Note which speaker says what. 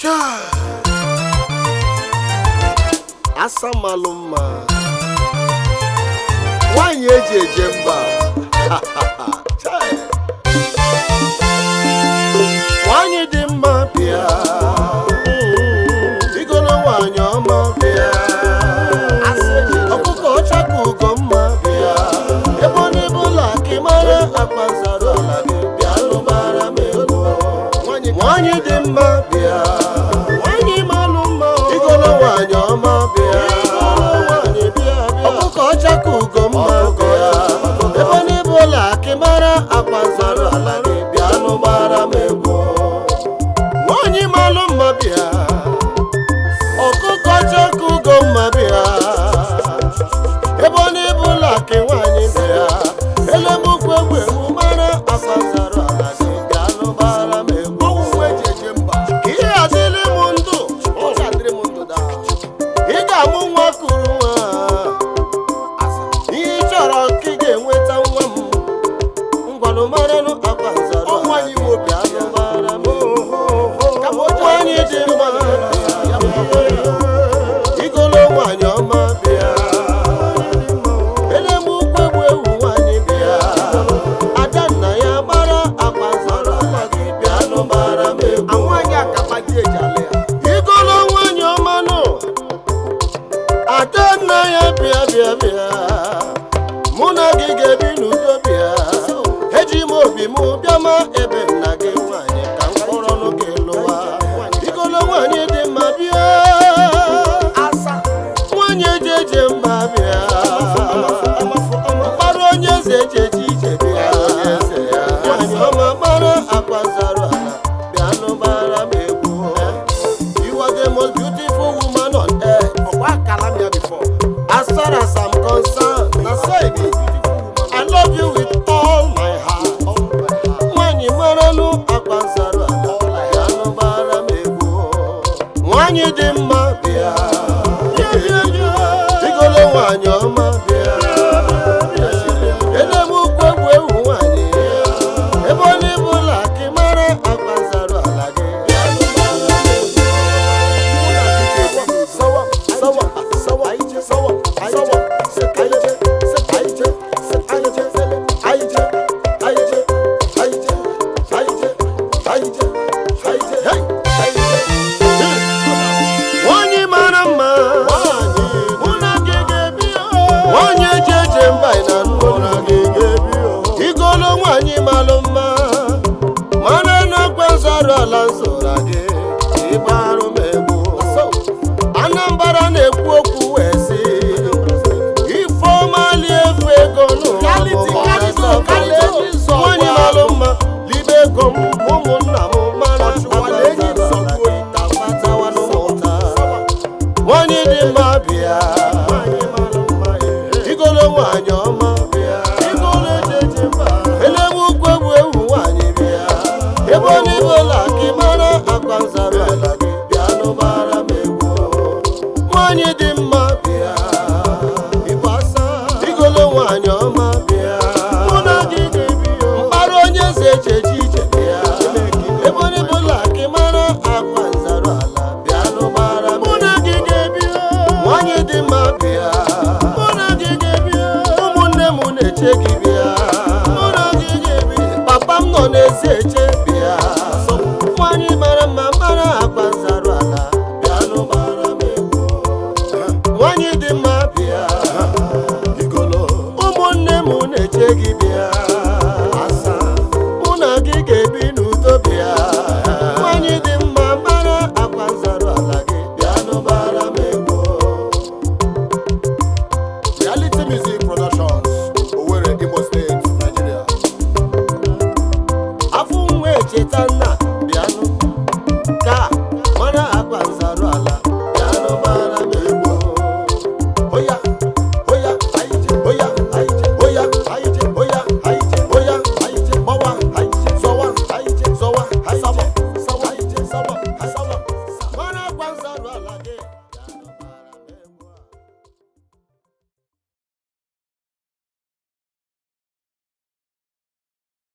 Speaker 1: Chai! asa malụ mma nwanyị eji eje mba Chai! nwanyị dị mma bịa igolo nwanyị ọma bịa ọkụkọ ọcha ka ugo mma bịa ebe ọ n'ebe ụlọ ka ị mara akpa zara ala gị bịa lụbara m ego nwanyị dị mma bịa nwanyị malụ mma igolo nwanyị ọma bịa ọkụkọ ọcha ka ugo mma bịa ebe ọ n'ebe ụlọ ka ị mara akpa zara ala gị bịa lụbara m ego nwanyị malụ mma bịa ọkụkọ ọcha ka ugo mma bịa ebe ọ na-ebu ụlọ akị nwaanyị bịa elemukwu egwu egwu mara akpazara ala gị bịa lụbara m egwu ka ihe adịrị m ndụ ị ga-amụ nwa kuru nwa ihe ị chọrọ ka ị ga-enweta nwa m ngwanụ maranụ akpazara ala gị bịa lụbara m egwu nwanyị dị mma igolo nwanyị ọma bịa elemukwu egwu ewu nwanyị bịa ada nna ya gbara akpa zara ala gị bịa nụbara m egwu igolo nwanyị ọma nụ ada nna ya bịa bịa bịa mụ na gị ga-ebi n'udo bịa eji m obi m bịa ma ebe nna gị nwanyị ka m kpọrọ nụ gị lụwa igolo nwanyị dị mma bịa nwanyị eji eje mba bịa mkpara onye eze eji eje ije bịa nwanyị ọma mara akwa zara ala bịa nụbara m egwu You are the most beautiful woman on earth. As far as I'm concerned, na so e be. I love you with all my heart. Nwanyị maranụ akwa zara ala bịa nụbara m egwu. Nwanyị dị mma bịa. Igolo nwanyị ọma bịa. Elemukwu egwu ewu nwanyị. Ebe ọ na-ebu ụlọ akị mara akwa zara ala gị. Bịa nụbara m egwu. Nwanyị mara mma mụ na gị ga-ebi nwanyị eji eje mba ị na mụ na gị ga-ebi igolo nwanyị malụ mma mara n'ọkwa nzara ala nzora gị ịgbarụ m egwu anambra na-ekwu okwu wee sị ifeọmali efu ego nwanyị malụ mma libe ego m ụmụnna m mara nwanyị dị mma bịa igolo nwanyị ọma bịa elewu ukwu egwu ewu nwanyị bịa ebe ọ n'ibe ụlọ gị mara akwa nzara ala gị bịa nụbara m egwu nwanyị dị mma bịa igolo nwanyị ọma bịa mụ na gị ga-ebi mkpara onye eze eji eje ije bịa ebe ọ n'ibe ụlọ gị mara akwa nzara ala bịa nụbara m mụ na gị ga-ebi nwanyị dị mma bịa mụ na gị ga-ebi ụmụnne m na-eche gị bịa mụ na gị ga-ebi papa m nọ n'ezi eche bịa nwanyị mara mma mara akpa nzarụ ala bịa nụbara m egwu nwanyị dị mma bịa ụmụnne m na-eche gị bịa mụ na gị ga-ebi n'udo bịa nwanyị dị mma mara akpa nzarụ ala gị bịa nụbara m egwu
Speaker 2: Reality Music Productions, Owerri, Imo State, Nigeria.
Speaker 1: afọ nwa echeta nna